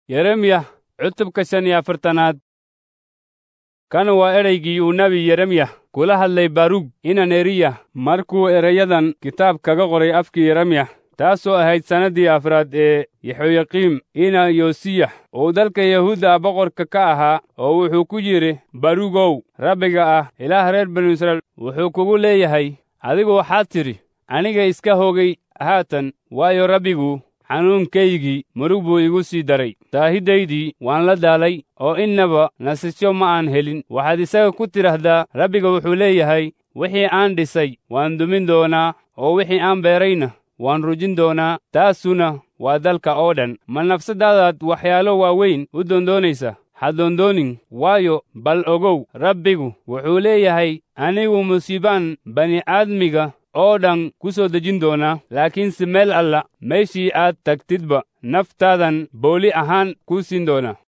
yeremiya cutubka shan iyo afartanaad kan waa ereygii uu nebi yeremiya kula hadlay barug ina neriya markuu erayadan kitaab kaga qoray afkii yeremiya taasoo ahayd sannaddii afraad ee yaxoyaqiim ina yosiyax uu dalka yahuudda boqorka ka ahaa oo wuxuu ku yidhi barugow rabbiga ah ilaah reer banu israa'iil wuxuu kugu leeyahay adigu waxaad tidhi aniga iska hogay haatan waayo rabbigu xanuunkaygii murug buu igu sii daray daahidaydii waan la daalay oo innaba nasasho ma aan helin waxaad isaga ku tidhaahdaa rabbiga wuxuu leeyahay wixii aan dhisay waan dumin doonaa oo wixii aan beerayna waan rujin doonaa taasuna waa dalka oo dhan ma nafsadaadaad waxyaalo waaweyn u doondoonaysa ha doondoonin waayo bal ogow rabbigu wuxuu leeyahay anigu musiibaan bani'aadmiga oo dhan ku soo dejin doonaa laakiinse meel alla meeshii aad tagtidba naftaadan booli ahaan kuu siin doona